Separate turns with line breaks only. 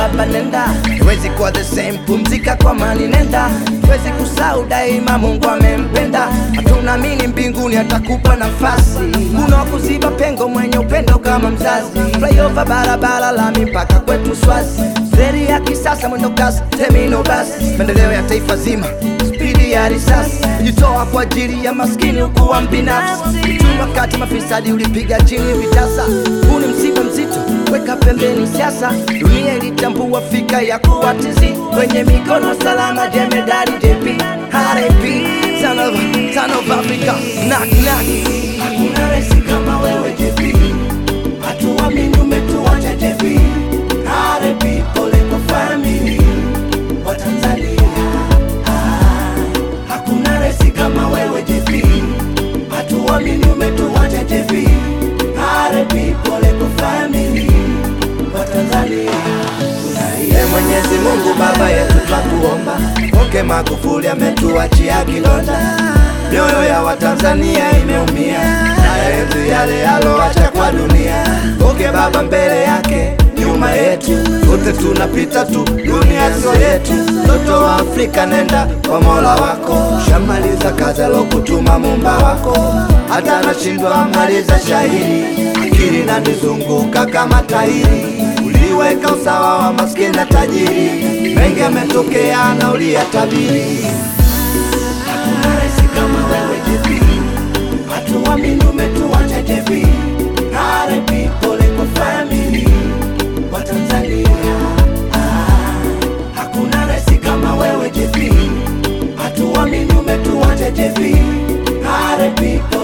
baba nenda, wezi kuwa the same, pumzika kwa mani nenda, wezi kusahau daima Mungu amempenda, hatunaamini mbinguni atakupa nafasi, kuna kuziba pengo mwenye upendo kama mzazi, flyover barabara lami mpaka kwetu Swazi, reli ya kisasa mwendo kasi, temino basi, maendeleo ya taifa zima, spidi ya risasi, kujitoa kwa ajili ya maskini ukuwa mbinafsi, tu wakati mafisadi ulipiga chini vitasa, huu ni mzigo mzito, weka pembeni siasa, dunia ilitambua fika ya kuwatizi kwenye mikono salama, jemedari JP RIP, son of, son of Africa, knock knock.
Hakuna resi kama wewe JP, hatuamini umetuacha JP. RIP, pole kwa family wa Tanzania. Ah, Hakuna resi kama wewe JP, hatuamini umetuacha JP. RIP, pole kwa family wa Tanzania.
Ee Mwenyezi Mungu Baba yetu twakuomba, Oke Magufuli ametuachia kilonda, mioyo ya Watanzania imeumia, haya yetu yale yaloacha kwa dunia. Oke Baba mbele yake, nyuma yetu, wote tunapita tu, dunia sio yetu. Mtoto wa Afrika nenda kwa Mola wako, shamaliza kazi alokutuma Muumba wako, hata nashindwa maliza shahiri, akili nanizunguka kama tairi uliweka usawa wa maskini na tajiri, mengi yametokea na uliyatabiri.
Hakuna resi kama wewe JP, hatuamini umetuacha JP. RIP, pole kwa family wa Tanzania. Ah, Hakuna resi kama wewe JP, hatuamini umetuacha JP. RIP,